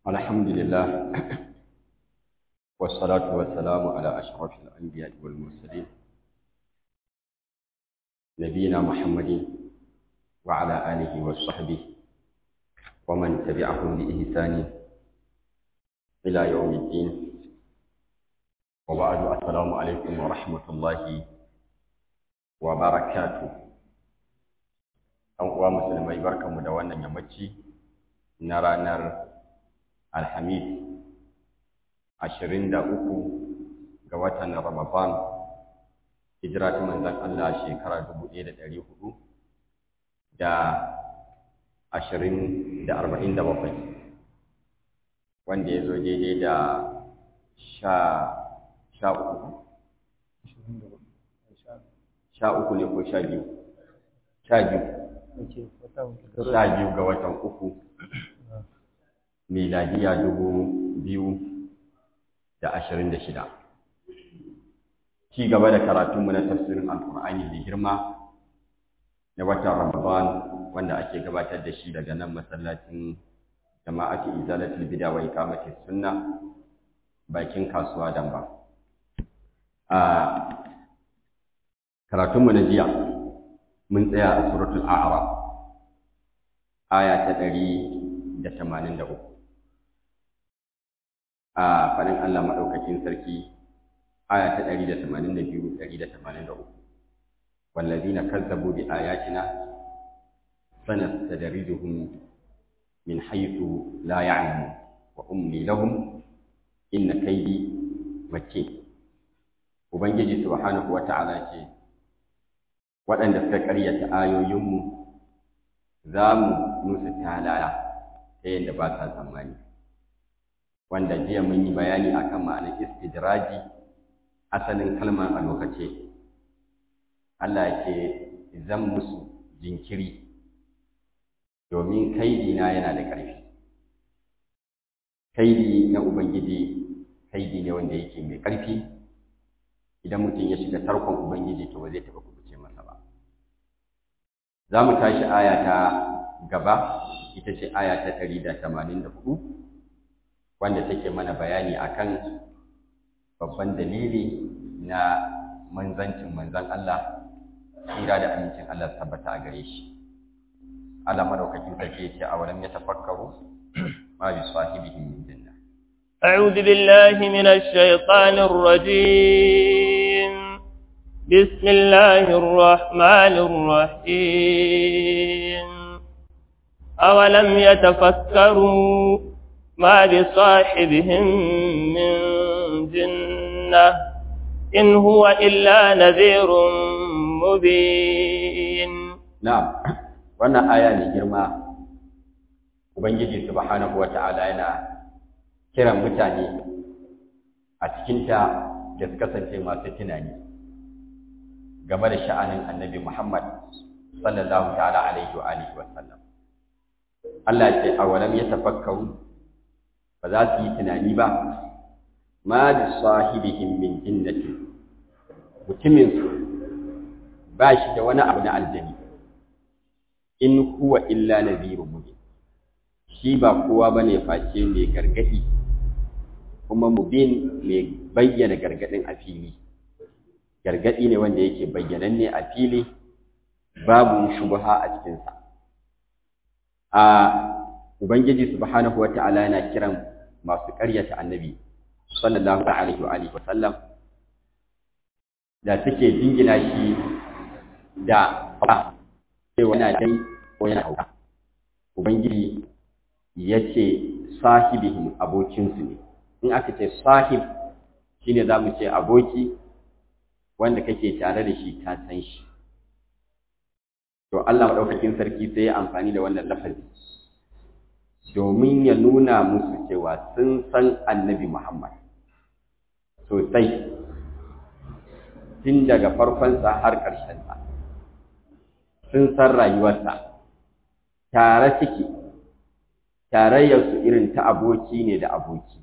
الحمد لله والصلاة والسلام على أشرف الأنبياء والمرسلين نبينا محمد وعلى آله وصحبه ومن تبعهم بإحسان إلى يوم الدين وبعد السلام عليكم ورحمة الله وبركاته ɗan uwa musulmai barkanmu da wannan yammaci na ranar alhamis ashirin da uku ga watan ramadan hijira ta manzan Allah shekara dubu ɗaya da ɗari hudu da ashirin da arba'in da bakwai wanda ya zo daidai da sha sha uku sha uku ne ko sha biyu sha biyu sha biyu ga watan uku miladiya dubu biyu da ashirin da shida ci gaba da karatunmu na tafsirin alkur'ani da girma na watan ramadan wanda ake gabatar da shi daga nan masallacin jama'ati izalatul bida wa iqamati sunna bakin kasuwa damba a karatunmu na jiya mun tsaya a suratul a'raf aya ta ɗari da tamanin da uku a faɗin Allah maɗaukakin sarki aya ta ɗari da tamanin da biyu ɗari da tamanin da uku wallazina kazzabu bi ayatina sanastadrijuhum min haythu la ya'lamun wa umli lahum inna kaydi matin ubangiji subhanahu wa ta'ala ce waɗanda suka ƙaryata ayoyinmu za mu nusa talala ta yadda ba sa tsammani wanda jiya mun yi bayani akan ma'anar istidraji asalin kalmar a lokace Allah ya ce zan musu jinkiri domin kaidina yana da ƙarfi kaidi na ubangiji kaidi ne wanda yake mai ƙarfi idan mutum ya shiga tarkon ubangiji to ba zai taɓa kubuce masa ba za mu tashi aya ta gaba ita ce aya ta ɗari da tamanin da hudu wanda take mana bayani akan babban dalili na manzancin manzan Allah tsira da amincin Allah tabbata a gare shi Allah madaukakin sarki yace a wurin ya tafakkaru ma bi sahibihim min janna أعوذ بالله من الشيطان الرجيم بسم الله الرحمن الرحيم أولم يتفكروا ما بصاحبهم من جنة إن هو إلا نذير مبين نعم wannan aya ne girma ubangiji subhanahu wata'ala yana kiran mutane a cikinta da su kasance masu tunani game da sha'anin annabi Muhammad sallallahu ta'ala alaihi wa alihi wa sallam Allah ce awalam yatafakkaru ba za su yi tunani ba ma bi sahibihim min jinnati mutumin su ba shi da wani abu na aljani in huwa illa nadhirun mubin shi ba kowa bane face mai gargadi kuma mubin mai bayyana gargadin a fili gargadi ne wanda yake bayyananne a fili babu shubha a cikinsa a ubangiji subhanahu wata'ala yana kiran masu ƙaryata annabi sallallahu alaihi wa alihi wasallam da suke jingina shi da ba cewa yana dai ko yana hauka ubangiji ya ce sahibihim abokinsu ne in aka ce sahib shine za mu ce aboki wanda kake tare da shi ka san shi to Allah maɗaukakin sarki sai ya amfani da wannan lafazi domin ya nuna musu cewa sun san annabi Muhammad sosai tun daga farkonsa har ƙarshensa sun san rayuwarsa tare ciki tarayyarsu irin ta aboki ne da aboki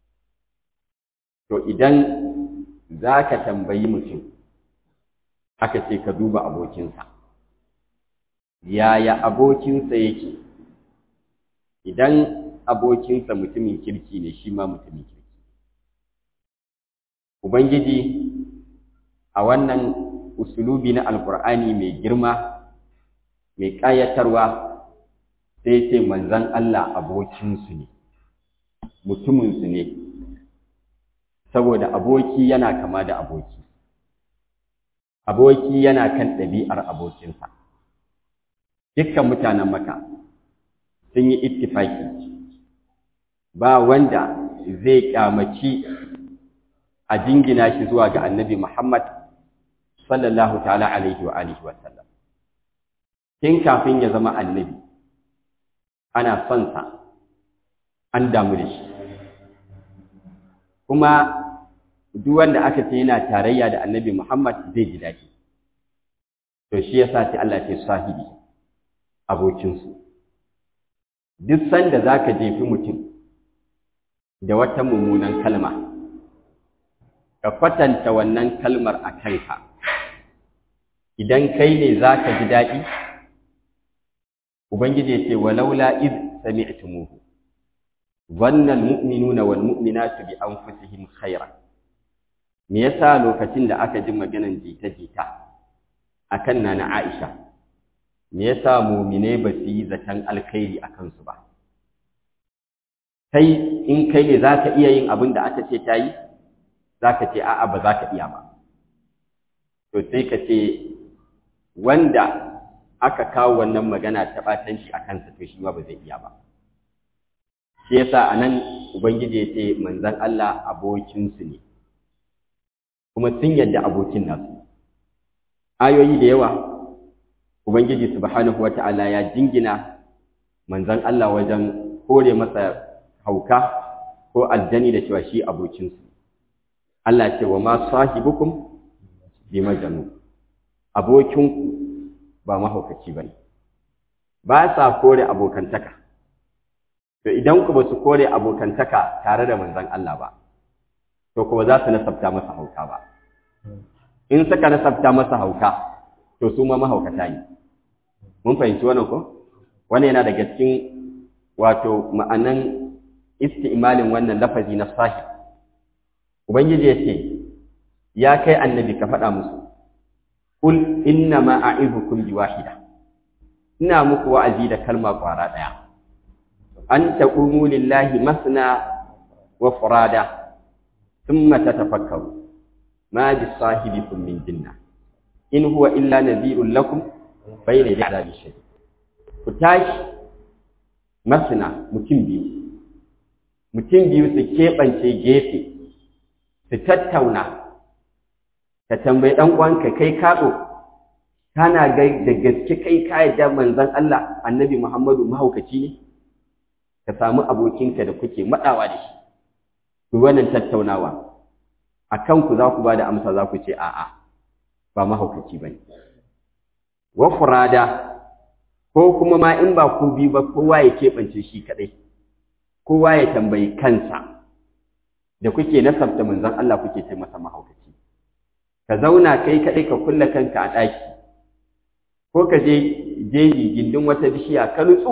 to idan za ka tambayi mutum aka ce ka duba abokinsa yaya abokinsa yake idan abokinsa mutumin kirki ne shi ma mutumin kirki ubangiji a wannan usulubi na alkur'ani mai girma mai ƙayatarwa sai ce manzan Allah abokinsu ne mutuminsu ne saboda aboki yana kama da aboki aboki yana kan ɗabi'ar abokinsa dukkan mutanen maka sun yi ittifaki ba wanda zai kyamaci a jingina shi zuwa ga annabi Muhammad sallallahu ta'ala alaihi wa alihi wa sallam tun kafin ya zama annabi ana son sa an damu da shi kuma duk wanda aka ce yana tarayya da annabi Muhammad zai ji daɗi to shi yasa sai Allah ya sahibi abokinsu duk sanda zaka jefi mutum da wata mummunan kalma ka kwatanta wannan kalmar a kanka idan kai ne zaka ji daɗi ubangiji ya ce walaula id sami'tumuhu dhanna almu'minuna walmu'minatu bi anfusihim khairan me yasa lokacin da aka ji maganan jita-jita akan nana Aisha me yasa mu'mine ba su yi zaton alkhairi akan su ba kai in kai ne zaka iya yin abin da aka ce ta yi zaka ce a'a ba za ka iya ba to sai ka ce wanda aka kawo wannan magana ta batanci a kansa to shi ma ba zai iya ba shi yasa anan ubangiji ya ce manzon Allah abokinsu ne kuma sun yadda abokin nasu ayoyi da yawa ubangiji subhanahu wata'ala ya jingina manzon Allah wajen kore masa hauka ko aljani da cewa shi abokinsu Allah ce wa ma sahibukum bi majnun abokinku ba mahaukaci bane ba sa kore abokantaka to idan ku ba su kore abokantaka tare da manzon Allah ba to kuma za su nasabta masa hauka ba in suka nasabta masa hauka to su ma mahaukata ne mun fahimci wannan ko wannan yana daga cikin wato ma'anan isti'malin wannan lafazi na sahib ubangiji ya ce ya kai annabi ka faɗa musu kul inna ma a'idukum bi wahida ina muku wa'azi da kalma kwara ɗaya an taqumu lillahi masna wa furada thumma tatafakkaru ma bi sahibikum min jinna in huwa illa nadhirun lakum bayna yadabi shadid ku tashi masna mutum biyu mutum biyu su keɓance gefe su tattauna ka tambayi ɗan uwanka kai kaɗo kana ga da gaske kai ka yadda manzon Allah annabi Muhammadu mahaukaci ne ka samu abokinka da kuke maɗawa da shi ku wannan tattaunawa a kanku za ku ba da amsa za ku ce a'a ba mahaukaci ba ne wa furada ko kuma ma in ba ku biyu ba kowa ya keɓance shi kaɗai kowa ya tambayi kansa da kuke nasabta manzon Allah kuke ce masa mahaukaci ka zauna kai kaɗai ka kulle kanka a ɗaki ko ka je jeji gindin wata bishiya ka nutsu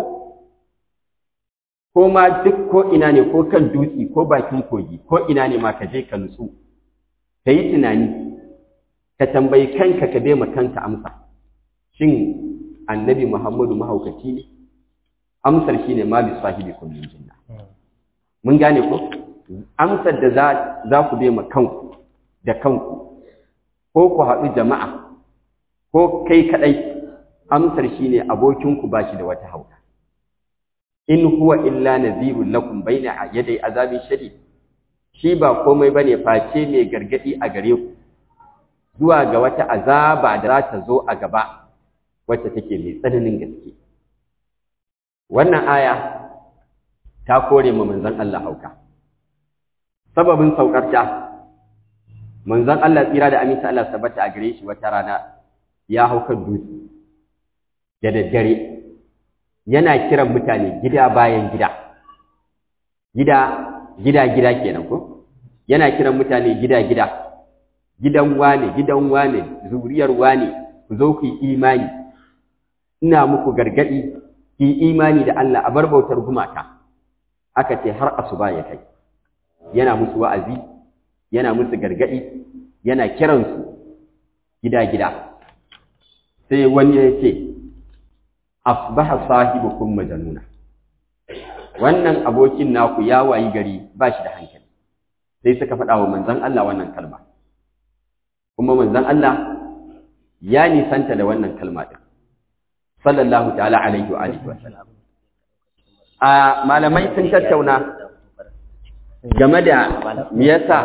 ko ma duk ko ina ne ko kan dutse ko bakin kogi ko ina ne ma ka je ka nutsu ka yi tunani ka tambayi kanka ka bai kanka amsa shin annabi muhammadu mahaukaci ne amsar shine ma bi sahibi kullum jinna mun gane ko amsar da za ku bai kanku da kanku ko ku haɗu jama'a ko kai kaɗai amsar shine abokinku ba shi da wata hauka in huwa illa nadhirun lakum baina yaday azabin shadid shi ba komai bane face mai gargadi a gare ku zuwa ga wata azaba da za ta zo a gaba wacce take mai tsananin gaske wannan aya ta kore mu manzon Allah hauka sababin saukar ta manzon Allah tsira da aminta Allah tabbata a gare shi wata rana ya hauka dutse da daddare yana kiran mutane gida bayan gida gida gida gida kenan ko yana kiran mutane gida gida gidan wane gidan wane zuriyar wane ku zo ku yi imani ina muku gargadi ki imani da Allah a bar bautar gumaka aka ce har asuba ya kai yana musu wa'azi yana musu gargadi yana kiransu gida-gida sai wani ya ce asbaha sahibukum majanuna wannan abokin naku ya wayi gari ba shi da hankali sai suka faɗa wa manzon Allah wannan kalma kuma manzon Allah ya nisanta da wannan kalma din sallallahu ta'ala alaihi wa alihi wa sallam a malamai sun tattauna game da me yasa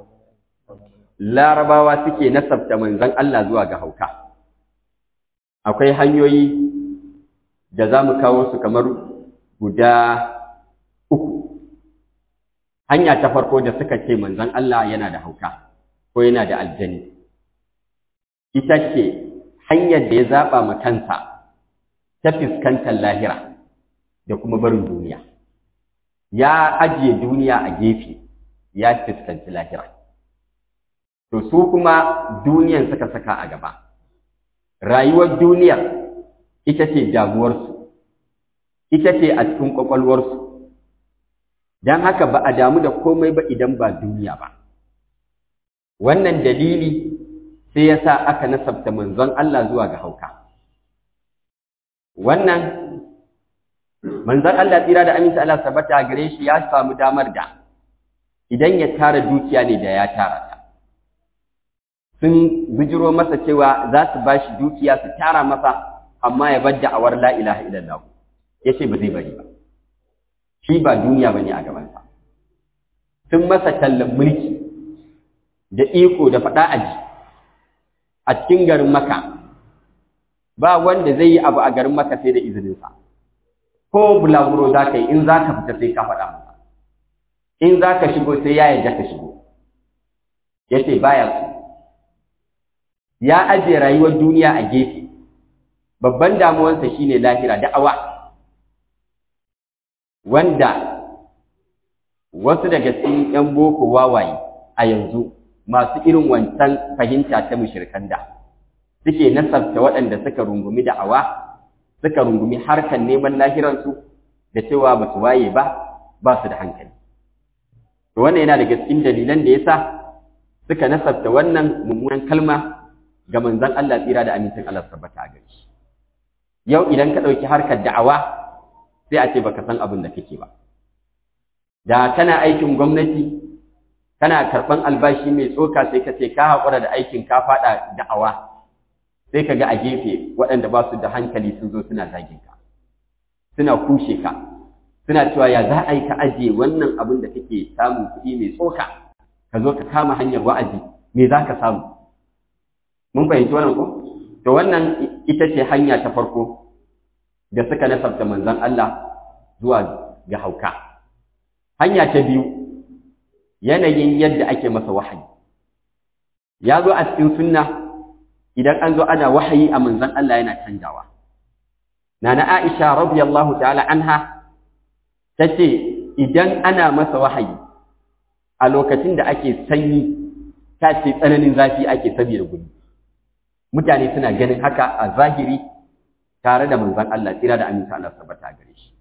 larabawa suke nasabta manzon Allah zuwa ga hauka akwai hanyoyi da za mu kawo su kamar guda uku hanya ta farko da suka ce manzon Allah yana da hauka ko yana da aljani ita ce hanyar da ya zaɓa ma kansa ta fuskantar lahira da kuma barin duniya ya ajiye duniya a gefe ya fuskanci lahira to su kuma duniyan suka saka a gaba rayuwar duniyar ita ce damuwarsu ita ce a cikin ƙwaƙwalwarsu don haka ba a damu da komai ba idan ba duniya ba wannan dalili sai ya sa aka nasabta manzon Allah zuwa ga hauka wannan manzon Allah tsira da aminta Allah sabata gare shi ya samu damar da idan ya tara dukiya ne da ya tara ta sun bijiro masa cewa za su ba shi dukiya su tara masa amma ya bar da'awar la ilaha illallah ya ce ba zai bari ba shi ba duniya ba ne a gabansa sun masa tallan mulki da iko da faɗa aji a cikin garin maka ba wanda zai yi abu a garin maka sai da izininsa ko bulaguro za ka yi in za ka fita sai ka faɗa masa in za ka shigo sai ya yarda ka shigo ya ce baya su ya ajiye rayuwar duniya a gefe babban damuwarsa shine lahira da'awa wanda wasu daga cikin 'yan boko wawaye a yanzu masu irin wancan fahimta ta mushrikan da suke nasabta waɗanda suka rungumi da'awa suka rungumi harkar neman lahiransu da cewa ba su waye ba ba su da hankali to wannan yana daga cikin dalilan da yasa suka nasabta wannan mummunan kalma ga manzon Allah tsira da amincin Allah tabbata a gare shi yau idan ka ɗauki harkar da'awa sai a ce baka san abin da kake ba da kana aikin gwamnati kana karɓan albashi mai tsoka sai ka ce ka haƙura da aikin ka faɗa da'awa sai ka ga a gefe waɗanda ba su da hankali sun zo suna zagin ka suna kushe ka suna cewa ya za a yi ka ajiye wannan abin da kake samun kuɗi mai tsoka ka zo ka kama hanyar wa'azi me za ka samu mun fahimci wannan ko to wannan ita ce hanya ta farko da suka nasabta manzon Allah zuwa ga hauka hanya ta biyu yanayin yadda ake masa wahayi ya zo a cikin sunna idan an zo ana wahayi a manzon Allah yana canjawa nana Aisha radiyallahu ta'ala anha tace idan ana masa wahayi a lokacin da ake sanyi ta ce tsananin zafi ake saboda gudu mutane suna ganin haka a zahiri tare da manzon Allah tsira da aminta Allah tabbata gare shi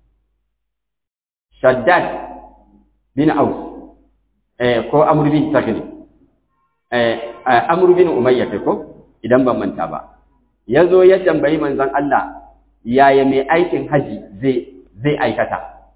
Shaddad bin Aus eh ko Amr bin Taghlib eh Amr bin Umayya ko idan ban manta ba yazo ya tambayi manzon Allah yaya mai aikin haji zai zai aikata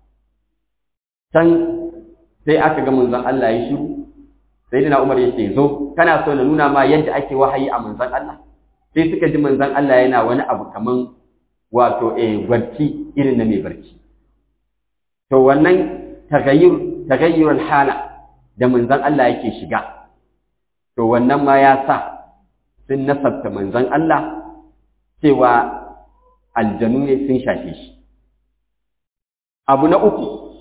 san sai aka ga manzon Allah ya shiru sayyidina Umar ya ce zo kana so na nuna ma yadda ake wahayi a manzon Allah sai suka ji manzon Allah yana wani abu kaman wato eh barci irin na mai barci to wannan tagayyur tagayyurul hala da manzon Allah yake shiga to wannan ma ya sa sun nasabta manzon Allah cewa aljanu ne sun shafe shi abu na uku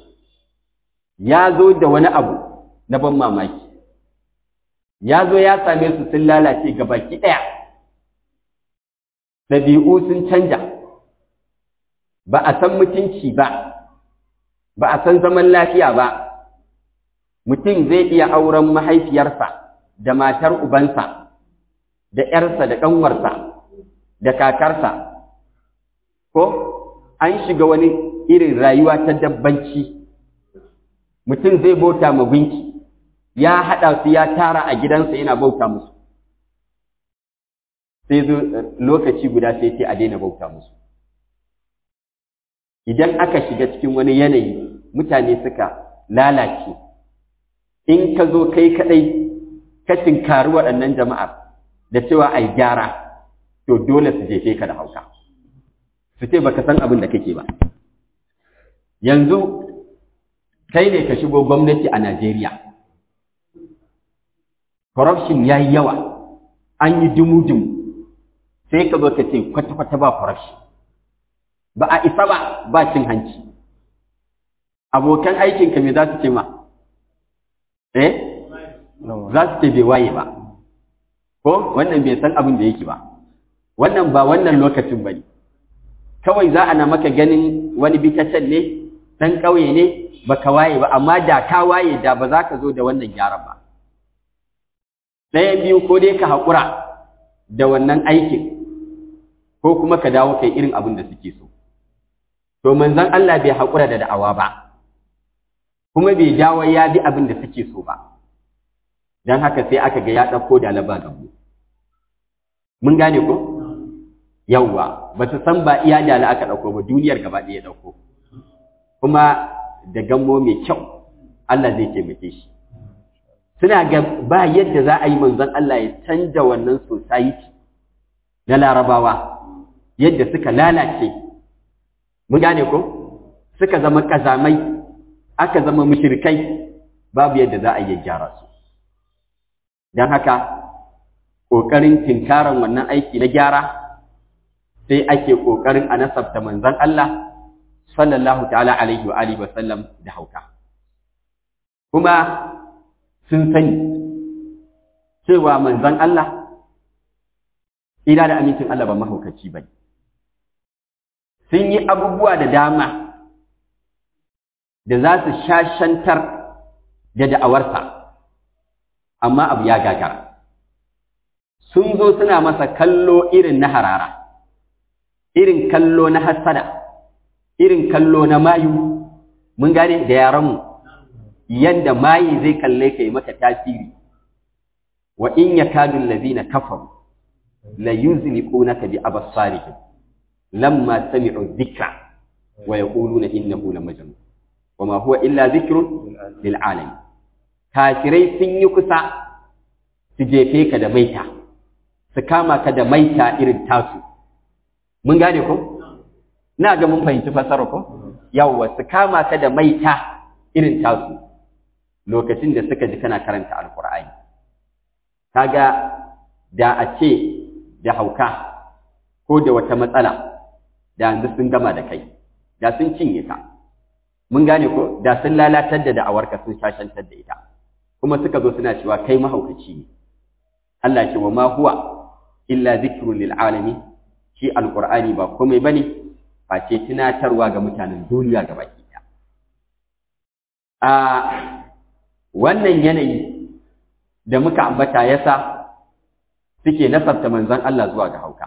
ya zo da wani abu na ban mamaki ya zo ya same su sun lalace baki ɗaya ɗabi'u sun canja ba a san mutunci ba ba a san zaman lafiya ba mutum zai iya auren mahaifiyarsa da matar ubansa da ‘yarsa da ƙanwarsa da kakarsa ko an shiga wani irin rayuwa ta dabbanci mutum zai bauta ma gunki ya haɗa su ya tara a gidansa yana bauta musu sai zo lokaci guda sai ce a daina bauta musu idan aka shiga cikin wani yanayi mutane suka lalace in ka zo kai kaɗai ka tinkari waɗannan jama'ar da cewa ai gyara to dole su jefe ka da hauka su ce baka san abin da kake ba yanzu kai ne ka shigo gwamnati a Najeriya corruption ya yi yawa an yi dumu-dumu sai ka zo ka ce kwata-kwata ba corruption ba a isa ba ba cin hanci abokan aikinka me za su ce ma eh za su ce bai waye ba ko wannan bai san abin da yake ba wannan ba wannan lokacin ba ne kawai za a na maka ganin wani bitacen ne ɗan ƙauye ne ba ka waye ba amma da ka waye da ba za ka zo da wannan gyaran ba ɗayan biyu ko dai ka haƙura da wannan aikin ko kuma ka dawo kai irin abin da suke so to manzon Allah bai haƙura da da'awa ba kuma bai dawo ya bi abin da suke so ba don haka sai aka ga ya ɗauko da laba gabu mun gane ko yawwa ba su san ba iya da aka ɗauko ba duniyar gaba ɗaya ɗauko kuma da gammo mai kyau Allah zai taimake shi suna ga ba yadda za a yi manzon Allah ya canja wannan society na larabawa yadda suka lalace mun gane ko suka zama kazamai aka zama mushrikai babu yadda za a yi gyara su don haka ƙoƙarin tinkaran wannan aiki na gyara sai ake ƙoƙarin a nasabta manzon Allah sallallahu ta'ala alaihi wa alihi wa sallam da hauka kuma sun sani cewa manzon Allah ina da amincin Allah ba mahaukaci bane sun yi abubuwa da dama da za su shashantar da da'awarsa amma abu ya gagara sun zo suna masa kallo irin na harara irin kallo na hassada irin kallo na mayu mun gane da yaranmu yanda mayi zai kalle ka yi maka tasiri wa in yakadu allazina kafaru la yuzliqunaka bi absarihim lamma sami'u dhikra wa yaquluna innahu lamajnun wama huwa illa dhikrun lil alamin kafirai sun yi kusa su jefe ka da maita su kama ka da maita irin tasu mun gane ko na ga mun fahimci fasara ko yawwa su kama ka da maita irin tasu lokacin da suka ji kana karanta alqur'ani kaga da a ce da hauka ko da wata matsala da yanzu sun gama da kai da sun cinye ka mun gane ko da sun lalatar da da'awarka sun shashantar da ita kuma suka zo suna cewa kai mahaukaci ne Allah ce wa ma huwa illa zikrun lil alamin shi alqur'ani ba komai bane face tunatarwa ga mutanen duniya gabaki ɗaya a wannan yanayi da muka ambata yasa suke nasabta manzon Allah zuwa ga hauka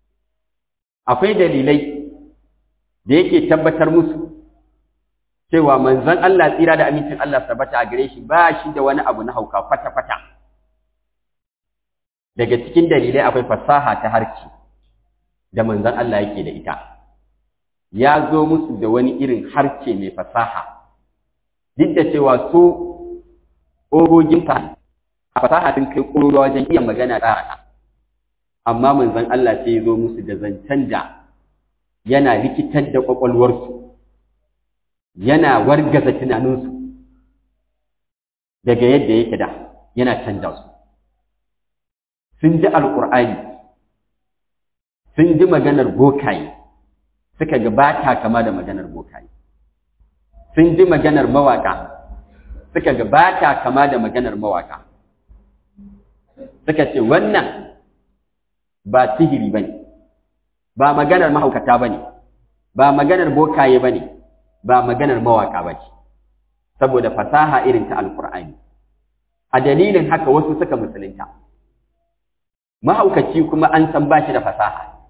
akwai dalilai da yake tabbatar musu cewa manzon Allah tsira da amincin Allah tabbata a gare shi ba shi da wani abu na hauka kwata-kwata daga cikin dalilai akwai fasaha ta harci da manzon Allah yake da ita ya zo musu da wani irin harce mai fasaha duk da cewa su ogoginsa a fasaha sun kai ƙoro wajen iya magana tsara amma manzon Allah sai ya zo musu da zancen da yana rikitar da ƙwaƙwalwarsu yana wargaza tunaninsu daga yadda yake da yana canja su sun ji alƙur'ani sun ji maganar bokaye suka ga ba ta kama da maganar bokaye sun ji maganar mawaƙa suka ga ba ta kama da maganar mawaƙa suka ce wannan ba sihiri ba ne ba maganar mahaukata ba ne ba maganar bokaye ba ne ba maganar mawaƙa ba ce saboda fasaha irin ta alkur'ani a dalilin haka wasu suka musulunta mahaukaci kuma an san ba shi da fasaha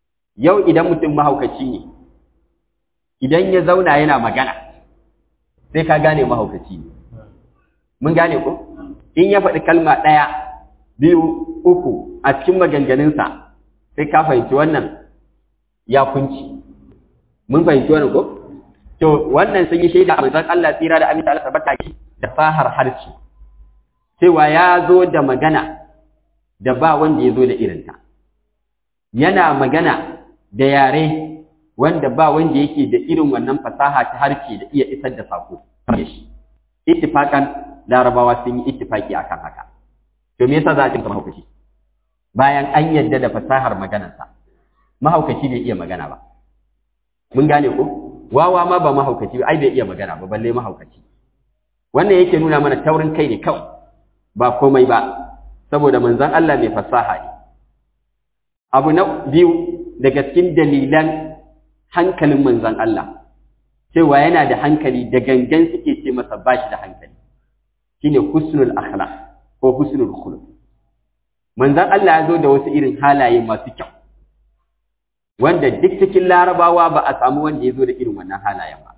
yau idan mutum mahaukaci ne idan ya zauna yana magana sai ka gane mahaukaci ne mun gane ko in ya faɗi kalma ɗaya biyu uku a cikin maganganunsa sai ka fahimci wannan ya kunci mun fahimci wannan ko to wannan sun yi shaida a manzon Allah tsira da aminta Allah tabbata ki da fahar harci cewa ya zo da magana da ba wanda ya zo da irinta yana magana da yare wanda ba wanda yake da irin wannan fasaha ta harshe da iya isar da sako da shi ittifakan larabawa sun yi ittifaki akan haka to me yasa za a cinka mahaukaci bayan an yadda da fasahar maganarsa mahaukaci bai iya magana ba mun gane ko wawa ma ba mahaukaci ba ai bai iya magana ba balle mahaukaci wannan yake nuna mana taurin kai ne kawai ba komai ba saboda manzon Allah mai fasaha ne abu na biyu daga cikin dalilan hankalin manzon Allah cewa yana da hankali da gangan suke ce masa bashi da hankali shine husnul akhlaq ko husnul khuluq manzon Allah ya zo da wasu irin halaye masu kyau wanda duk cikin larabawa ba a samu wanda ya zo da irin wannan halayen ba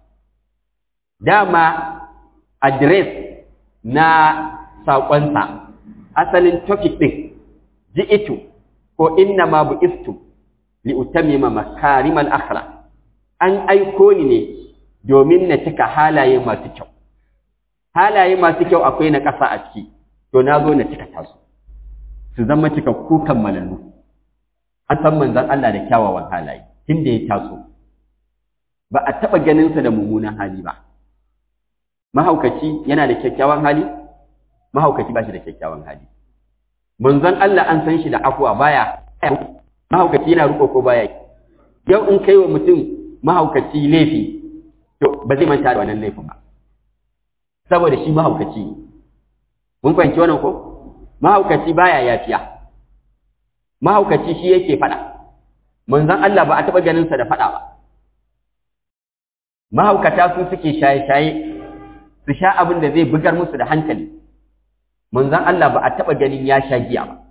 dama address na saƙonsa asalin topic ɗin ji'itu ko inna ma bu'istu li utammima makarimal akhlaq an aiko ni ne domin na cika halaye masu kyau halaye masu kyau akwai na ƙasa a ciki to na zo na cika tasu su zama cika kukan malallu an san manzon Allah da kyawawan halaye tunda ya taso ba a taɓa ganinsa da mummunan hali ba mahaukaci yana da kyakkyawan hali mahaukaci ba shi da kyakkyawan hali manzon Allah an san shi da afuwa baya mahaukaci yana riko ko baya yau in kai wa mutum mahaukaci laifi to ba zai manta da wannan laifin ba saboda shi mahaukaci ne mun fahimci wannan ko mahaukaci baya yafiya mahaukaci shi yake faɗa manzon Allah ba a taɓa ganin sa da faɗa ba mahaukata su suke shaye-shaye su sha abin da zai bugar musu da hankali manzon Allah ba a taɓa ganin ya sha giya ba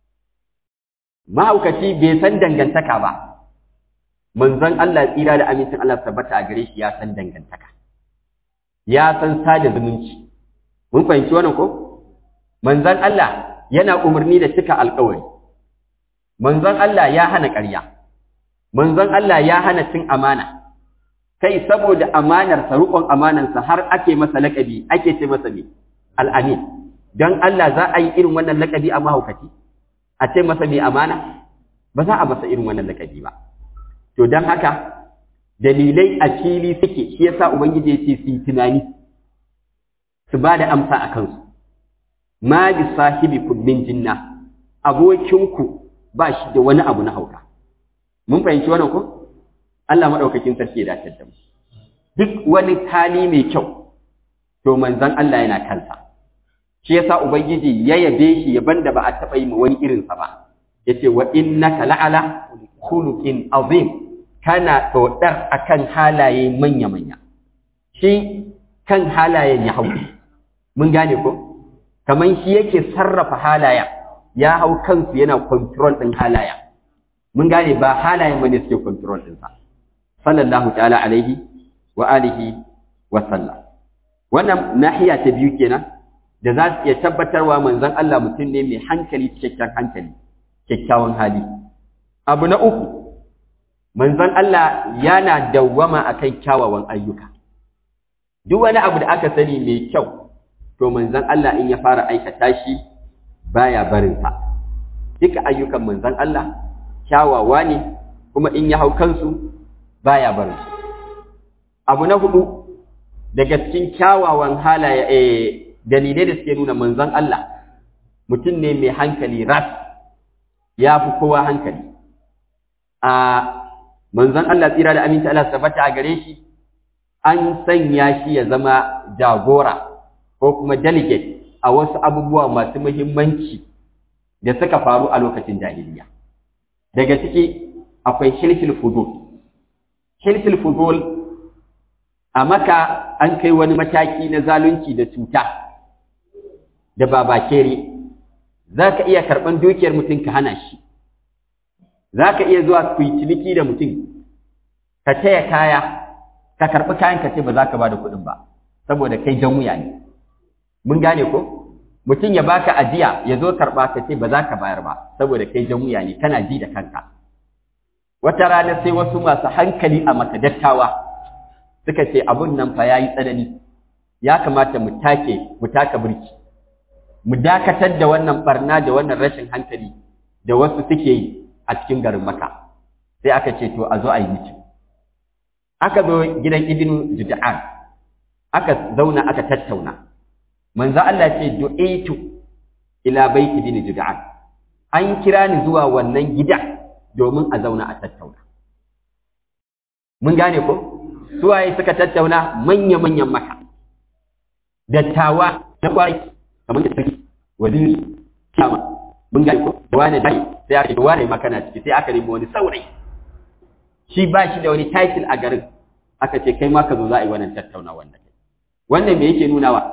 mahaukaci bai san dangantaka ba manzon Allah tsira da amincin Allah tabbata a gare shi ya san dangantaka ya san sada zumunci mun fahimci wannan ko manzon Allah yana umarni da cika alƙawari manzon Allah ya hana ƙarya manzon Allah ya hana cin amana kai saboda amanarsa riƙon amanarsa har ake masa laƙabi ake ce masa me al'amin don Allah za a yi irin wannan laƙabi a mahaukaci a ce masa mai amana ba za a masa irin wannan laƙabi ba to don haka dalilai a fili suke shi yasa ubangiji ya ce su yi tunani su ba da amsa a kansu ma bi sahibikum min jinna abokinku ba shi da wani abu na hauka mun fahimci wannan ko Allah madaukakin sarki ya dace da mu duk wani hali mai kyau to manzon Allah yana kansa shi yasa ubangiji ya yabe shi yaban da ba a taba yi ma wani irin sa ba yace wa innaka la'ala khuluqin azim kana dodar akan halaye manya manya shi kan halayen ya hau mun gane ko kaman shi yake sarrafa halayen ya hau kansu yana control din halayen mun gane ba halayen bane suke control din sa sallallahu ta'ala alaihi wa alihi wa sallam wannan nahiya ta biyu kenan da za su iya tabbatarwa manzon Allah mutum ne mai hankali cikakken hankali kyakkyawan hali abu na uku manzon Allah yana dawwama akan kyawawan ayyuka duk wani abu da aka sani mai kyau to manzon Allah in ya fara aikata shi baya barin sa duka ayyukan manzon Allah kyawawa ne kuma in ya hau kansu baya barin su abu na hudu daga cikin kyawawan halaye eh dalilai da suke nuna manzon Allah mutum ne mai hankali ras ya fi kowa hankali a manzon Allah tsira da aminta Allah tabbata a gare shi an sanya shi ya zama jagora ko kuma delegate a wasu abubuwa masu muhimmanci da suka faru a lokacin jahiliya daga ciki akwai hilfil fudul hilfil fudul a maka an kai wani mataki na zalunci da cuta da babakere za ka iya karɓan dukiyar mutum ka hana shi za ka iya zuwa ku yi ciniki da mutum ka taya kaya ka karɓi kayan ka ce ba za ka ba da kuɗin ba saboda kai jan wuya ne mun gane ko mutum ya baka ajiya ya zo karɓa ka ce ba za ka bayar ba saboda kai jan wuya ne kana ji da kanka wata rana sai wasu masu hankali a maka dattawa suka ce abun nan fa yayi tsanani ya kamata mu take mu taka birki mu dakatar da wannan barna da wannan rashin hankali da wasu suke yi a cikin garin maka sai aka ce to a zo a yi miki aka zo gidan ibnu jud'an aka zauna aka tattauna manzo Allah ce du'aitu ila baiti ibn jud'an an kira ni zuwa wannan gida domin a zauna a tattauna mun gane ko suwaye suka tattauna manya manyan maka dattawa na kwai kamar da sarki waziri kama mun gane ko wani dai sai aka ce wani makana ciki sai aka nemi wani saurayi shi ba shi da wani title a garin aka ce kai ma ka zo za a yi wannan tattauna wannan wannan me yake nunawa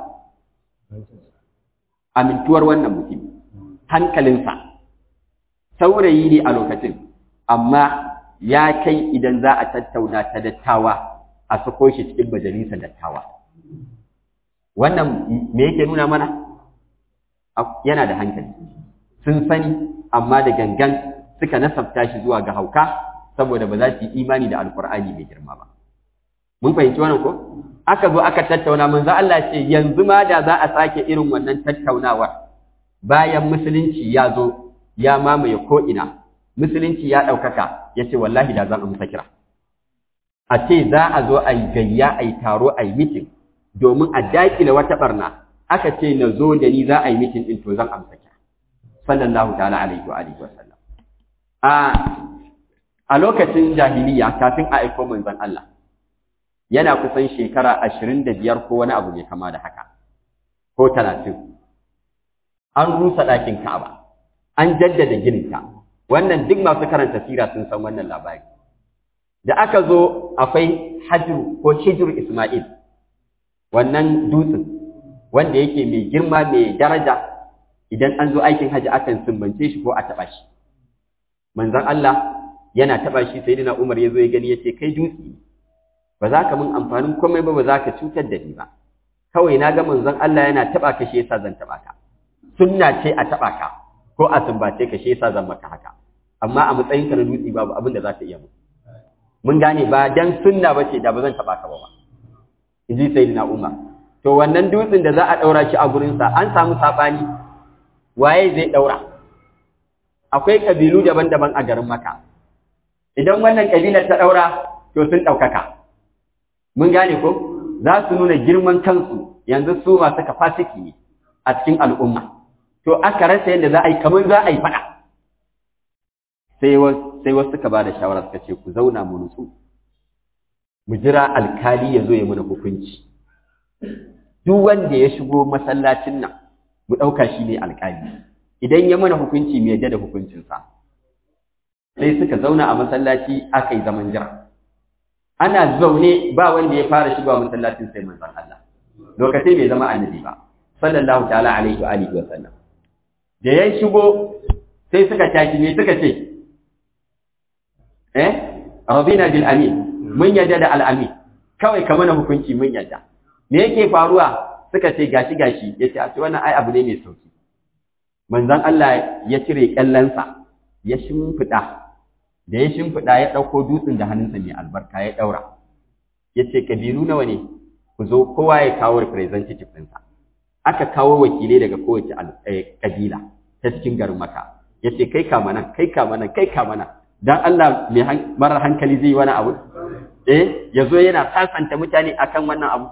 amintuwar wannan mutum hankalinsa saurayi ne a lokacin amma ya kai idan za a tattauna ta dattawa a sako shi cikin majalisa dattawa wannan me yake nuna mana yana da hankali sun sani amma da gangan suka nasabta shi zuwa ga hauka saboda ba za su yi imani da alkur'ani mai girma ba mun fahimci wannan ko aka zo aka tattauna manzo Allah ce yanzu ma da za a sake irin wannan tattaunawar bayan musulunci ya zo ya mamaye ko ina musulunci ya ɗaukaka ya ce wallahi da zan amsa kira a ce za a zo a yi gayya a yi taro a yi mitin domin a daƙile wata barna aka ce na zo da ni za a yi mitin ɗin to zan amsa kira sallallahu ta'ala alaihi wa alihi wa sallam a a lokacin jahiliya kafin a aiko manzon Allah yana kusan shekara ashirin da biyar ko wani abu mai kama da haka ko talatin an rusa ɗakin Ka'aba an jaddada gininta wannan duk masu karanta sira sun san wannan labari da aka zo akwai hajru ko hijru Isma'il wannan dutsen wanda yake mai girma mai daraja idan an zo aikin haji akan sumbance shi ko a taɓa shi manzon Allah yana taɓa shi sai Umar ya zo ya gani ya ce kai dutse ba za ka min amfanin komai ba ba za ka cutar da ni ba kawai na ga manzon Allah yana taba ka shi yasa zan taba ka sunna ce a taba ka ko a sumbace ka shi yasa zan maka haka amma a matsayin ka na dutse babu abin da za ka iya mu mun gane ba dan sunna bace da ba zan taba ka ba ba inji sayyidina Umar to wannan dutsen da za a daura shi a gurin sa an samu sabani waye zai daura akwai kabilu daban-daban a garin Makka idan wannan kabilar ta daura to sun daukaka mun gane ko za su nuna girman kansu yanzu su masu kafasiki ne a cikin al'umma to aka rasa yadda za a yi kamar za a yi faɗa sai wasu suka ba da shawara suka ce ku zauna mu nutsu mu jira alkali ya zo ya mana hukunci duk wanda ya shigo masallacin nan mu ɗauka shi ne alkali idan ya mana hukunci mu yadda da hukuncinsa sai suka zauna a masallaci aka yi zaman jira ana zaune ba wanda ya fara shigowa masallacin sai manzon Allah lokacin bai zama annabi ba sallallahu ta'ala alaihi wa alihi wa sallam da ya shigo sai suka tashi ne suka ce eh radina bil amin mun yadda da al amin kawai ka mana hukunci mun yadda me yake faruwa suka ce gashi gashi yace a ce wannan ai abu ne mai sauki manzon Allah ya cire kyallansa ya shimfida da ya shimfiɗa ya ɗauko dutsen da hannunsa mai albarka ya ɗaura ya ce ƙabilu nawa ne ku zo kowa ya kawo representative ɗinsa aka kawo wakilai daga kowace ƙabila ta cikin garin maka ya ce kai kama nan kai kama nan kai kama nan dan Allah mai marar hankali zai yi wani abu eh ya zo yana sasanta mutane akan wannan abu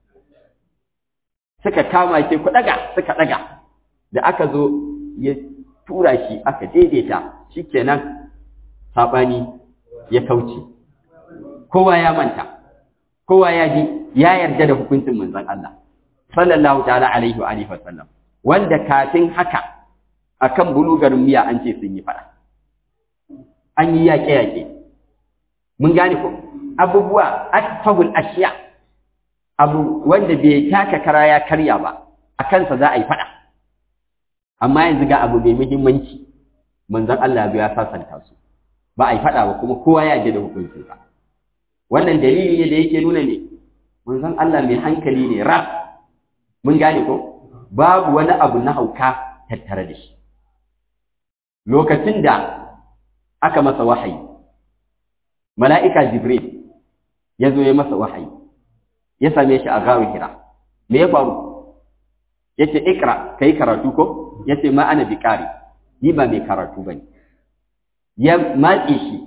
suka kama ke ku ɗaga suka ɗaga da aka zo ya tura shi aka daidaita shikenan saɓani ya kauce kowa ya manta kowa ya ji ya yarda da hukuncin manzon Allah sallallahu ta'ala alaihi wa alihi wasallam wanda kafin haka akan bulugarin miya an ce sun yi fada an yi yaƙe yaƙe mun gane ko abubuwa atfahul ashiya abu wanda bai taka kara ya karya ba a kansa za a yi fada amma yanzu ga abu mai muhimmanci manzon Allah ya sasanta su ba a yi faɗa ba kuma kowa ya ji da hukuncinsa wannan dalili ne da yake nuna ne manzon Allah mai hankali ne rab mun gane ko babu wani abu na hauka tattare da shi lokacin da aka masa wahayi mala'ika jibril ya zo ya masa wahayi ya same shi a gawar hira me ya faru ya ce ikra ka yi karatu ko ya ce ma ana bi ƙari ni ba mai karatu ba ne ya matse shi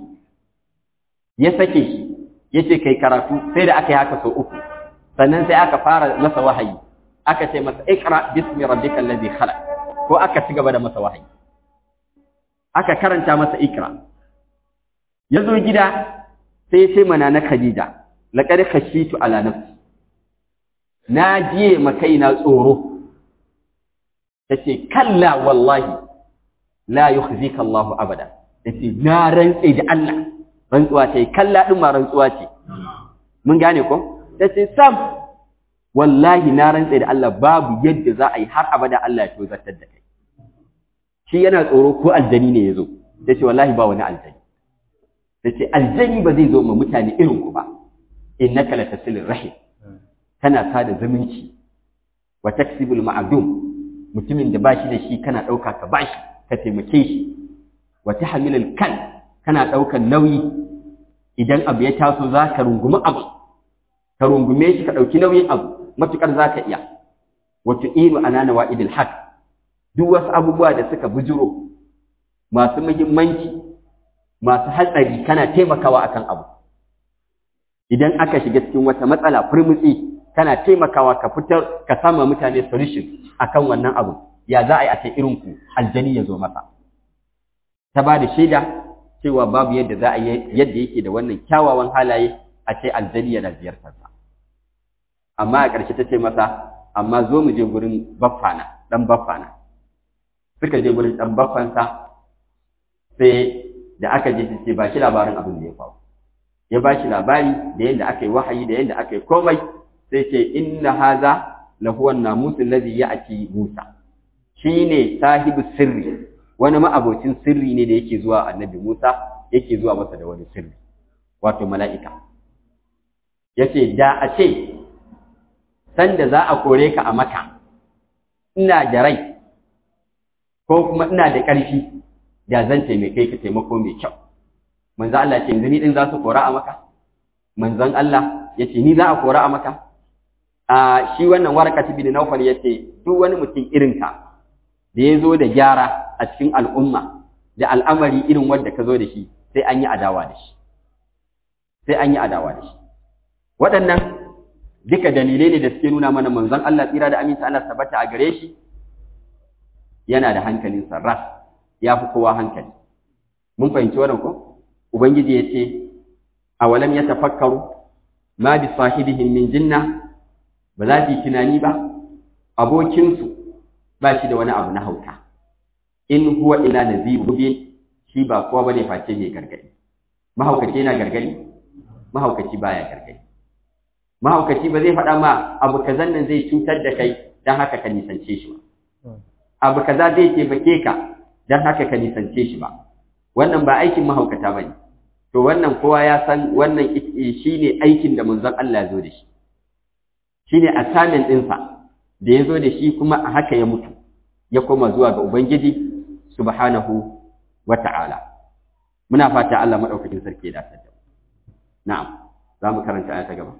ya sake shi ya ce ka yi karatu sai da aka yi haka sau uku sannan sai aka fara masa wahayi aka ce masa ikra bismi rabbikal ladhi khalaq ko aka ci gaba da masa wahayi aka karanta masa ikra ya zo gida sai ya ce mana na khadija laqad khashitu ala nafsi na jiye makaina tsoro tace kalla wallahi la yukhzika Allahu abada tace na rantse da Allah rantsuwa ce kalla din ma rantsuwa ce mun gane ko tace sam wallahi na rantse da Allah babu yadda za a yi har abada Allah ya tozartar da kai shi yana tsoro ko aljani ne yazo tace wallahi ba wani aljani tace aljani ba zai zo ma mutane irin ku ba innaka latasilir rahim kana sada zumunci wa taksibul ma'dum mutumin da bashi da shi kana dauka ka bashi ka taimake shi wa tahmilul kan kana daukan nauyi idan abu ya taso zaka rungumi abu ka rungume shi ka dauki nauyin abu matukar zaka iya wa tu'iru anana wa'idil haq duk wasu abubuwa da suka bujuro masu muhimmanci masu hatsari kana taimakawa akan abu idan aka shiga cikin wata matsala furmutsi kana taimakawa ka fitar ka sama mutane solution akan wannan abu ya za a yi a ce irin ku aljani ya zo masa ta ba da shaida cewa babu yadda za a yi yadda yake da wannan kyawawan halaye a ce aljani yana ziyartar sa amma a ƙarshe ta ce masa amma zo mu je gurin baffana dan baffana suka je gurin dan baffansa sai da aka je sai ba shi labarin abin da ya faru ya ba shi labari da yadda aka yi wahayi da yadda aka yi komai sai ce inna haza la huwa namusul ladhi ya'ti Musa shine sahibu sirri wani ma'abocin sirri ne da yake zuwa annabi Musa yake zuwa masa da wani sirri wato mala'ika yace da a ce sanda za a kore ka a maka ina da rai ko kuma ina da ƙarfi da zan taimake ka taimako mai kyau manzo Allah ce yanzu ni din za su kora a maka manzon Allah yace ni za a kora a maka a shi wannan waraka bin Nawfal yace duk wani mutum irin ka da ya zo da gyara a cikin al'umma da al'amari irin wanda ka zo da shi sai an yi adawa da shi sai an yi adawa da shi waɗannan duka dalilai ne da suke nuna mana manzon Allah tsira da aminta Allah tabbata a gare shi yana da hankalin sarras ya fi kowa hankali mun fahimci wannan ko ubangiji ya ce awalam ya tafakkaru ma bi sahibihim min jinna ba za su yi tunani ba abokinsu ba shi da wani abu na hauka in huwa ila nazir mubin shi ba kowa bane face mai gargadi mahaukaci yana gargadi mahaukaci baya gargadi mahaukaci ba zai faɗa ma abu kazan nan zai cutar da kai dan haka ka nisance shi ba abu kaza zai taimake ka dan haka ka nisance shi ba wannan ba aikin mahaukata bane to wannan kowa ya san wannan shine aikin da manzon Allah ya zo da shi shine assignment ɗinsa da ya zo da shi kuma a haka ya mutu ya koma zuwa ga ubangiji subhanahu wata'ala muna fata Allah madaukakin sarki ya dace da na'am za mu karanta aya ta gaba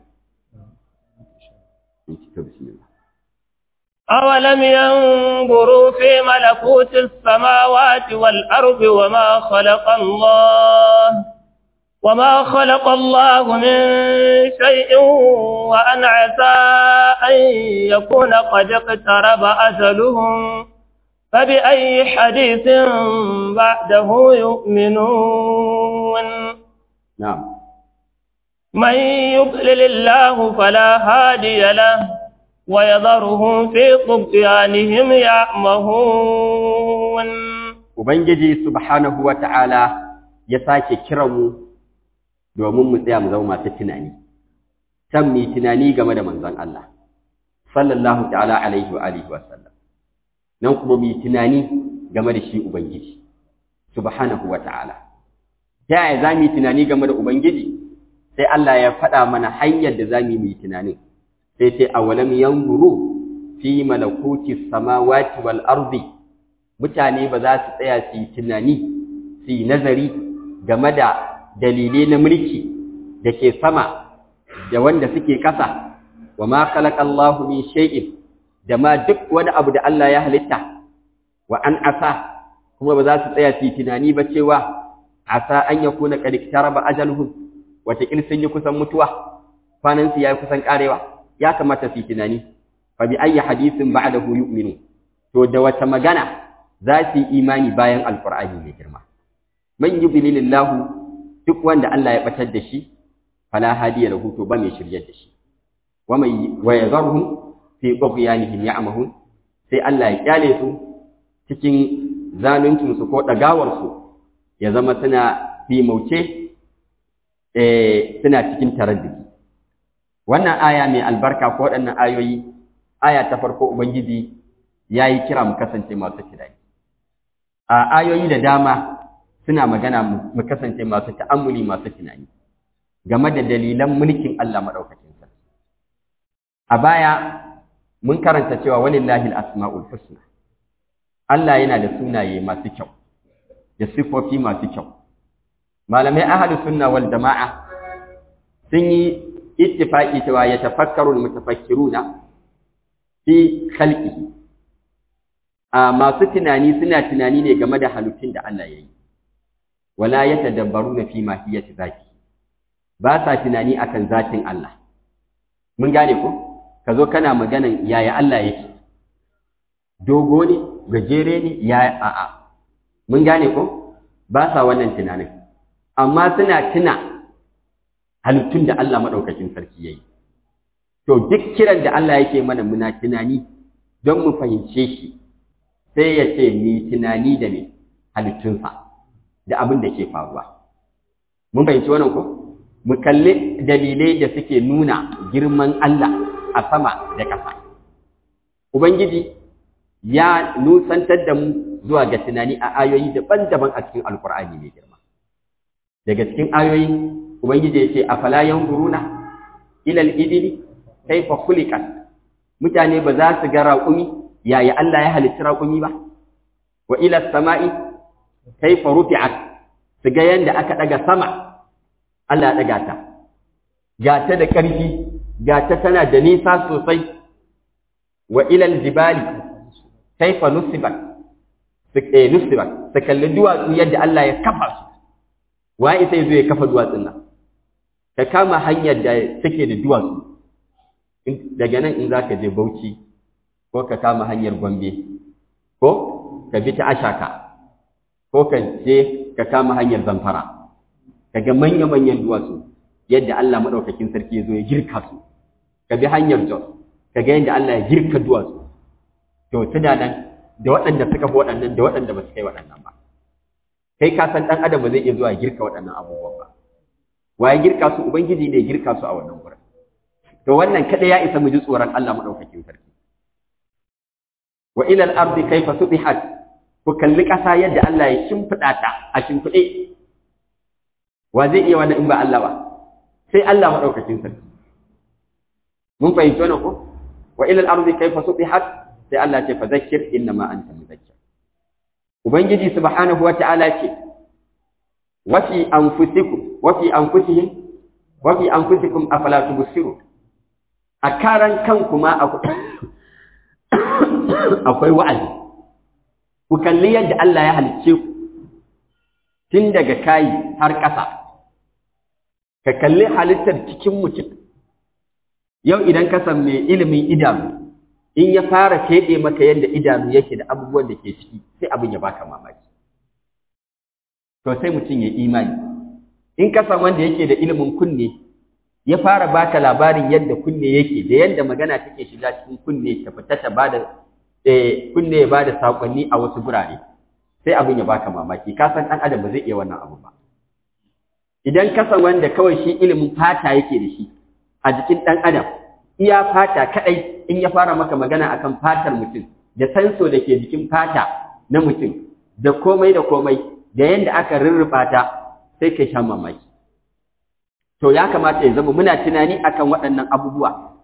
bismillah أولم ينظروا في ملكوت السماوات والأرض وما خلق الله وما خلق الله من شيء وأن عسى أن يكون قد اقترب أجلهم فبأي حديث بعده يؤمنون نعم من يضلل الله فلا هادي له ويذرهم في طغيانهم يعمهون Ubangiji subhanahu wa ta'ala ya sake kiranmu domin mu tsaya mu zama masu tunani, can mu tunani game da manzon Allah, sallallahu ta'ala alaihi wa alihi wa sallam, nan kuma mu tunani game da shi Ubangiji, subhanahu wa ta'ala. Ta yaya za mu yi tunani game da Ubangiji? Sai Allah ya faɗa mana hanyar da za mu yi tunanin, sai ce awalam yanzuru fi malakuti samawati wal ardi mutane ba za su tsaya su yi tunani su yi nazari game da dalilai na mulki da ke sama da wanda suke kasa wa ma khalaqa Allahu min shay'in da ma duk wani abu da Allah ya halitta wa an asa kuma ba za su tsaya su yi tunani ba cewa asa an yakuna qad iktaraba ajaluhum wata sun yi kusan mutuwa kwanan su yayi kusan karewa ya kamata su yi tunani fa bi ayyi hadithin ba'dahu yu'minu to da wata magana za su yi imani bayan alqur'ani mai girma man yudlilillahu duk wanda Allah ya batar da shi fala hadiya lahu to ba mai shiryar da shi wa mai wa yadharhum fi tughyanihim ya'mahun sai Allah ya kyale su cikin zaluncin su ko dagawar su ya zama suna fi mauce eh suna cikin taraddudi wannan aya mai albarka ko waɗannan ayoyi aya ta farko ubangiji yayi kira mu kasance masu tunani a ayoyi da dama suna magana mu kasance masu ta'ammuli masu tunani game da dalilan mulkin Allah madaukakin sarki a baya mun karanta cewa walillahi al-asma'ul husna Allah yana da sunaye masu kyau da sifofi masu kyau malamai ahlu sunna wal jama'a sun yi ittifaqi cewa ya tafakkaru al-mutafakkiruna fi khalqihi a masu tunani suna tunani ne game da halittun da Allah ya yi wala yatadabbaruna fi mahiyati zati ba sa tunani akan zatin Allah mun gane ko ka zo kana maganan yaya Allah yake dogo ne gajere ne ya a'a mun gane ko ba sa wannan tunanin amma suna tuna halittun da Allah madaukakin sarki yayi to duk kiran da Allah yake mana muna tunani don mu fahimce shi sai ya ce ni tunani da me halittunsa da abin da ke faruwa mun fahimci wannan ko mu kalli dalilai da suke nuna girman Allah a sama da ƙasa. Ubangiji ya nusantar da mu zuwa ga tunani a ayoyi daban-daban a cikin Alƙur'ani mai girma. Daga cikin ayoyi, Ubangiji ya ce, A falayan guruna, ilal idili, kaifa khuliqat mutane ba za su ga raƙumi yaya Allah ya halicci raƙumi ba, wa ilal sama'i, kaifa rufi'at su ga yanda aka ɗaga sama, Allah ya ɗaga ta, ga ta da ƙarfi, ga ta tana da nisa sosai, wa ilal jibali, kaifa nusibat, nusibat, su kalli duwatsu yadda Allah ya kafa su, wa isa zo ya kafa duwatsun nan, ka kama hanyar da take da duwatsu, daga nan in za ka je Bauchi, ko ka kama hanyar Gombe, ko ka bi ta Ashaka, ko ka je ka kama hanyar Zamfara. kaga manya-manyan duwatsu yadda Allah maɗaukakin sarki ya zo ya girka su ka bi hanyar Jos kaga yadda Allah ya girka duwatsu to tuna nan da waɗanda suka fi waɗannan da waɗanda ba su kai waɗannan ba kai ka san ɗan adam ba zai iya zuwa girka waɗannan abubuwan ba waye girka su ubangiji ne girka su a wannan wurin to wannan kada ya isa mu ji tsoron Allah maɗaukakin sarki wa ila al-ardi kayfa subihat ku kalli ƙasa yadda Allah ya shimfiɗa ta a shimfiɗe wa zai iya wannan in ba Allah ba sai Allah madaukakin sarki mun fahimci wannan ko wa ila al-ardi kayfa subihat sai Allah ce fa zakkir inna ma anta muzakkir ubangiji subhanahu wa ta'ala ce wa fi anfusikum wa fi anfusihim wa fi anfusikum afala tubsirun a karan kanku ma akwai wa'azi ku kalli yadda Allah ya halicce ku tun daga kayi har ƙasa ka kalli halittar cikin mutum yau idan ka san mai ilimin idanu in ya fara feɗe maka yadda idanu yake da abubuwan da ke ciki sai abin ya baka mamaki to sai mutum ya imani in ka san wanda yake da ilimin kunne ya fara baka labarin yadda kunne yake da yadda magana take shiga cikin kunne ta fita ta bada eh kunne ya bada sakonni a wasu gurare sai abin ya baka mamaki ka san dan adam ba zai iya wannan abu ba idan ka san wanda kawai shi ilimin fata yake da shi a jikin dan adam iya fata kadai in ya fara maka magana akan fatar mutum da sanso da ke jikin fata na mutum da komai da komai da yanda aka rurrufa ta sai kai sha mamaki to ya kamata ya zama muna tunani akan waɗannan abubuwa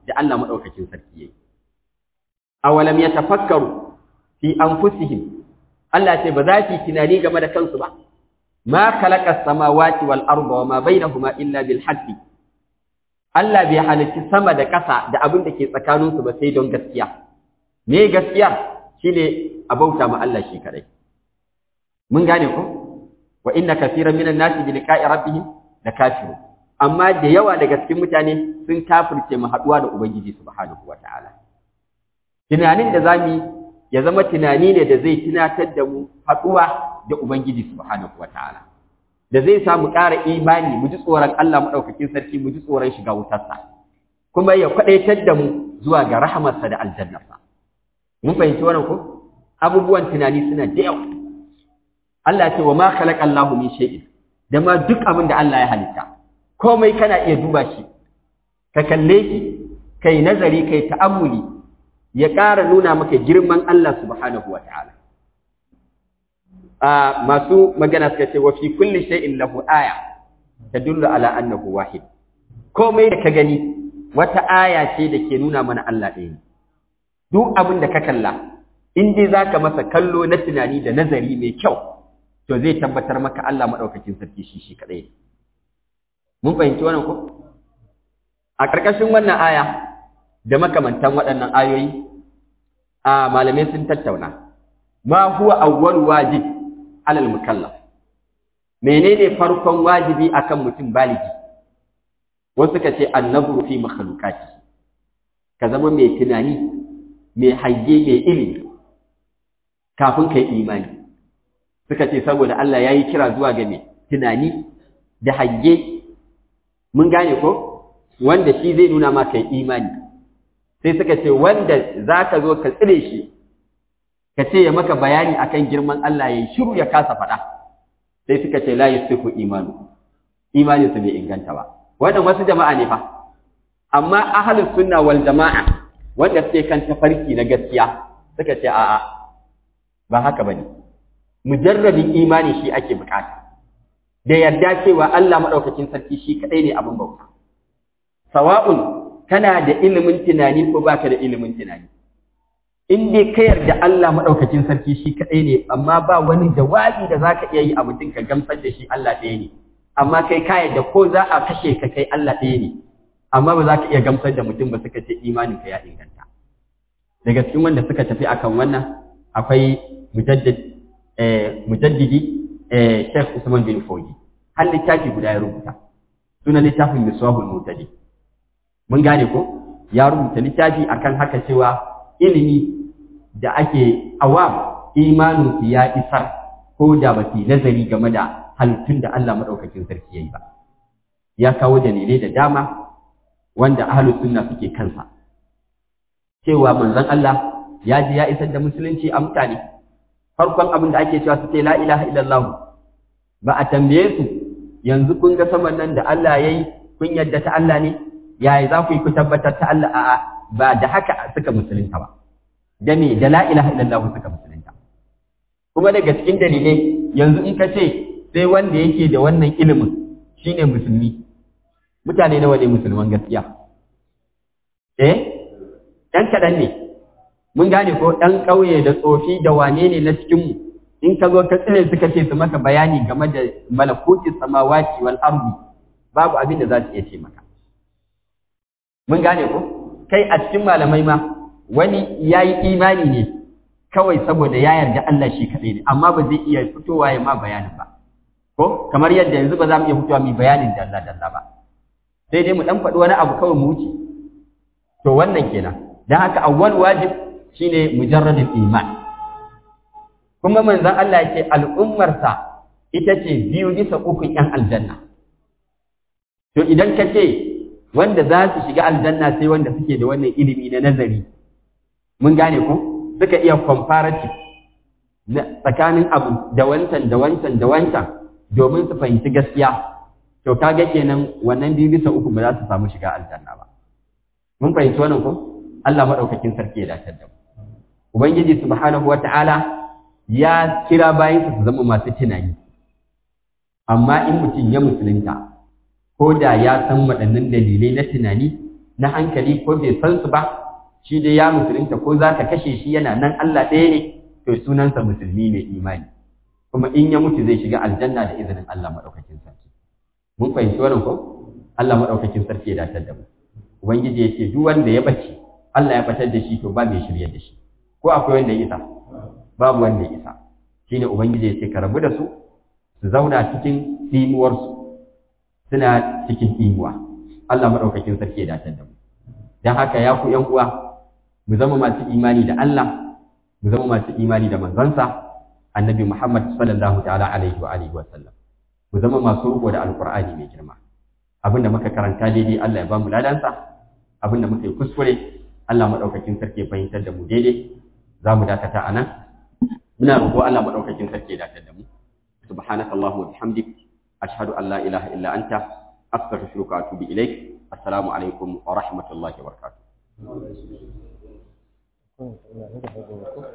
da Allah madaukakin sarki yayi awalam yatafakkaru fi anfusihim Allah ce ba za su yi tunani game da kansu ba ma khalaqa samawati wal arda wa ma bainahuma illa bil haqqi Allah bai halicci sama da ƙasa da abin da ke tsakaninsu ba sai don gaskiya me gaskiya shine a bauta ma Allah shi kadai mun gane ko wa inna kaseeran minan nasi bi liqa'i rabbihim lakafirun amma da yawa daga cikin mutane sun kafirce mu haduwa da ubangiji subhanahu wataala tunanin da zamu ya zama tunani ne da zai tunatar da mu haduwa da ubangiji subhanahu wataala da zai sa mu ƙara imani mu ji tsoron Allah madaukakin sarki mu ji tsoron shiga wutarsa kuma ya kwadaitar da mu zuwa ga rahamarsa da aljannarsa mun fahimci wannan ko abubuwan tunani suna da yawa Allah ce wa ma khalaqa Allahu min shay'in da ma duk abin da Allah ya halitta komai kana iya duba shi ka kalle shi kai nazari kai ta'ammuli ya ƙara nuna maka girman Allah subhanahu wa ta'ala a masu magana suka ce wa fi kulli shay'in lahu aya tadullu ala annahu wahid komai da ka gani wata aya ce da ke nuna mana Allah ɗaya ne duk abin da ka kalla in dai zaka masa kallo na tunani da nazari mai kyau to zai tabbatar maka Allah madaukakin sarki shi shi kadai mun fahimci wannan ko a ƙarƙashin wannan aya da makamantan waɗannan ayoyi a malamai sun tattauna ma huwa awwal wajib alal mukallaf menene farkon wajibi akan mutum baligi wasu ka ce annabru fi makhluqati ka zama mai tunani mai hange mai ilimi kafin kai imani suka ce saboda Allah yayi kira zuwa ga mai tunani da hange mun gane ko wanda shi zai nuna ma kai imani sai suka ce wanda zaka zo ka tsire shi ka ce ya maka bayani akan girman Allah yayi shiru ya kasa faɗa sai suka ce la yasifu imanu imani su bai inganta ba wannan wasu jama'a ne fa amma ahlus sunna wal jama'a wanda suke kan tafarki na gaskiya suka ce a'a ba haka bane mujarradin imani shi ake bukata da yarda cewa Allah madaukakin sarki shi kadai ne abin bauta sawa'un kana da ilimin tunani ko baka da ilimin tunani in dai ka yarda Allah madaukakin sarki shi kadai ne amma ba wani jawabi da zaka iya yi a mutum ka gamsar da shi Allah ɗaya ne amma kai ka yarda ko za a kashe ka kai Allah ɗaya ne amma ba za ka iya gamsar da mutum ba suka ce imanin ka ya inganta daga cikin wanda suka tafi akan wannan akwai mujaddid eh mujaddidi eh Sheikh Usman bin Fodi har littafi guda ya rubuta sunan littafin Miswahul Mutadi mun gane ko ya rubuta littafi akan haka cewa ilimi da ake awam imanin su ya isar ko da ba su nazari game da halittun da Allah madaukakin sarki yayi ba ya kawo dalilai da dama wanda ahlus sunna suke kansa cewa manzon Allah ya ji ya isar da musulunci a mutane farkon abin da ake cewa su ce la ilaha illallah ba a tambaye su yanzu kun ga saman nan da Allah yayi kun yadda ta Allah ne yaya za ku yi ku tabbatar ta Allah a'a ba da haka suka musulunta ba da me da la ilaha illallah suka musulunta kuma daga cikin dalilai yanzu in ka ce sai wanda yake da wannan ilimin shine musulmi mutane nawa ne musulman gaskiya eh dan kadan ne mun gane ko dan ƙauye da tsofi da wane ne na cikin mu in ka zo ka tsire suka ce su maka bayani game da malakuti samawati wal ardi babu abin da za su iya ce maka mun gane ko kai a cikin malamai ma wani ya yi imani ne kawai saboda ya yarda Allah shi kaɗai ne amma ba zai iya fitowa ya ma bayanin ba ko kamar yadda yanzu ba za mu iya fitowa mai bayanin dalla dalla ba sai dai mu dan faɗi wani abu kawai mu wuce to wannan kenan dan haka awwal wajib shine mujarradul iman kuma manzon Allah ya ce al'ummarsa ita ce biyu bisa ukun yan aljanna to idan ka ce wanda za su shiga aljanna sai wanda suke da wannan ilimi na nazari mun gane ko suka iya comparative tsakanin abu da wancan da wancan da wancan domin su fahimci gaskiya to kaga kenan wannan biyu bisa uku ba za su samu shiga aljanna ba mun fahimci wannan ko Allah madaukakin sarki ya dace da mu ubangiji subhanahu wata'ala ya kira bayan su zama masu tunani amma in mutum ya musulunta ko da ya san waɗannan dalilai na tunani na hankali ko bai san su ba shi dai ya musulunta ko za ka kashe shi yana nan Allah ɗaya ne to sunansa musulmi mai imani kuma in ya mutu zai shiga aljanna da izinin Allah maɗaukakin sarki mun fahimci wannan ko Allah maɗaukakin sarki ya datar da mu ubangiji ya ce duk wanda ya bace Allah ya batar da shi to ba mai shirye da shi ko akwai wanda ya isa babu wanda ya isa shine ubangiji ya ce ka rabu da su su zauna cikin tsimuwarsu suna cikin tsimuwa Allah maɗaukakin sarki ya datar da mu don haka ya ku ‘yan uwa mu zama masu imani da Allah mu zama masu imani da manzansa annabi Muhammad sallallahu ta'ala alaihi wa alihi wa sallam mu zama masu riko da alqur'ani mai girma abinda muka karanta daidai Allah ya ba mu ladansa abinda muka yi kuskure Allah maɗaukakin sarki ya fahimtar da mu daidai za mu dakata a nan muna roƙo Allah maɗaukakin sarki ya dakatar da mu subhanaka allahumma wa bihamdik ashhadu an la ilaha illa anta astaghfiruka wa atubu ilaik assalamu alaikum wa rahmatullahi wa barakatuh